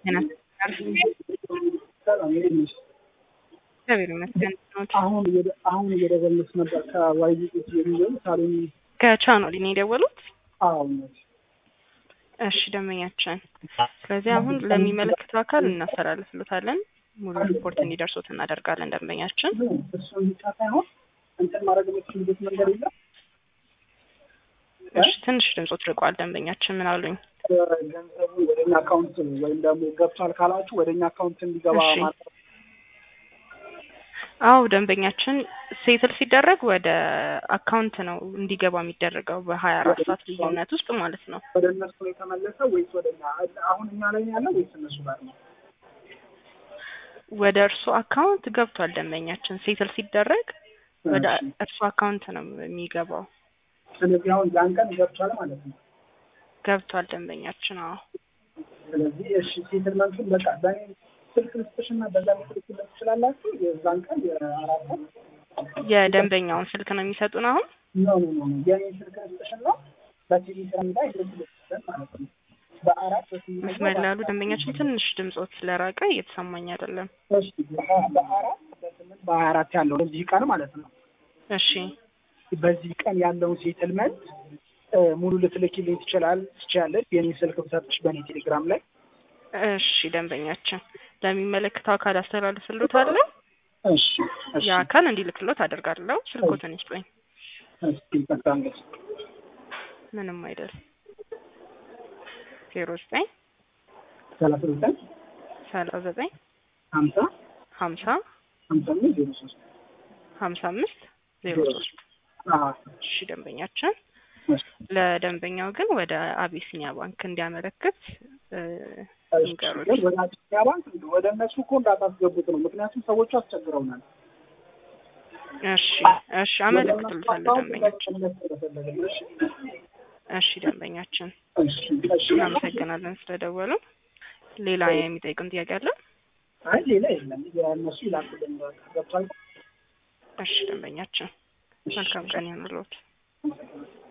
እግዚአብሔር ይመስገን። አሁን እየደ- አሁን እየደወልኩት ነበር ከዋይዚት የሚሆን ሳሎን ከቻኖሊ ነው የደወሉት? አዎ እውነት እሺ ደንበኛችን። ስለዚህ አሁን ለሚመለከተው አካል እናስተላልፍሎታለን። ሙሉ ሪፖርት እንዲደርሱት እናደርጋለን ደንበኛችን። እሱን ብቻ ሳይሆን እንትን ማድረግ የምትችልበት መንገድ የለም እሺ ትንሽ ድምፆት ርቋል ደንበኛችን። ምን አሉኝ? ገንዘቡ ወደኛ አካውንት ወይም ደግሞ ገብቷል ካላችሁ ወደኛ አካውንት እንዲገባ እሺ። ማለት አዎ ደንበኛችን ሴትል ሲደረግ ወደ አካውንት ነው እንዲገባ የሚደረገው በሀያ አራት ሰዓት ልዩነት ውስጥ ማለት ነው። ወደ እነሱ ነው የተመለሰው ወይስ ወደኛ? አሁን እኛ ላይ ነው ያለው ወይስ እነሱ ጋር ነው? ወደ እርሱ አካውንት ገብቷል ደንበኛችን። ሴትል ሲደረግ ወደ እሺ። እርሱ አካውንት ነው የሚገባው። ስለዚህ አሁን ያን ቀን ገብቷል ማለት ነው። ገብቷል ደንበኛችን። አዎ ስለዚህ እሺ ሴትልመንቱን በቃ በእኔ ስልክ ልስጥሽና በዛ ልትልክለት ትችላላችሁ። የዛን ቀን የአራት ቀን የደንበኛውን ስልክ ነው የሚሰጡን አሁን ኖ ኖ ኖ ኖ የኔ ስልክ ልስጥሽና በቲቪ ስራ ይልክልሻል ማለት ነው። በአራት በስምንት መስመር ላሉ ደንበኛችን ትንሽ ድምፆት ስለራቀ እየተሰማኝ አይደለም። እሺ በ- በአራት በስምንት በሀያ አራት ያለው በዚህ ቀን ማለት ነው። እሺ በዚህ ቀን ያለውን ሴትልመንት እ፣ ሙሉ ልትልኪልኝ ትችላል ትችላለች። የኔ ስልክ ብሰጥሽ በእኔ ቴሌግራም ላይ እሺ ደንበኛችን ለሚመለከተው አካል አስተላልፍሎታለሁ። እሺ እሺ የአካል እንዲልክሎት አደርጋለሁ። ስልኮትን ይስጡኝ። እሺ በጣም ደስ ምንም አይደል። ዜሮ ዘጠኝ ሰላሳ ዘጠኝ ሰላሳ ዘጠኝ ሀምሳ ሀምሳ ሀምሳ አምስት ዜሮ ሶስት ሀምሳ አምስት ዜሮ ሶስት አዎ እሺ ደንበኛችን እሺ ለደንበኛው ግን ወደ አቢሲኒያ ባንክ እንዲያመለክት እ፣ ይንገሩት። ወደ አዲስ ባንክ ወደ እነሱ እኮ እንዳታስገቡት ነው። ምክንያቱም ሰዎቹ አስቸግረውናል። እሺ እሺ አመለክትልታለሁ ደንበኛችን። እሺ ደንበኛችን እናመሰግናለን ስለደወሉ። ሌላ የሚጠይቁን ጥያቄ አለ? አይ ሌላ የለም። የእነሱ ይላኩልን ገብቷል። እሺ ደንበኛችን መልካም ቀን ይሁንልዎት።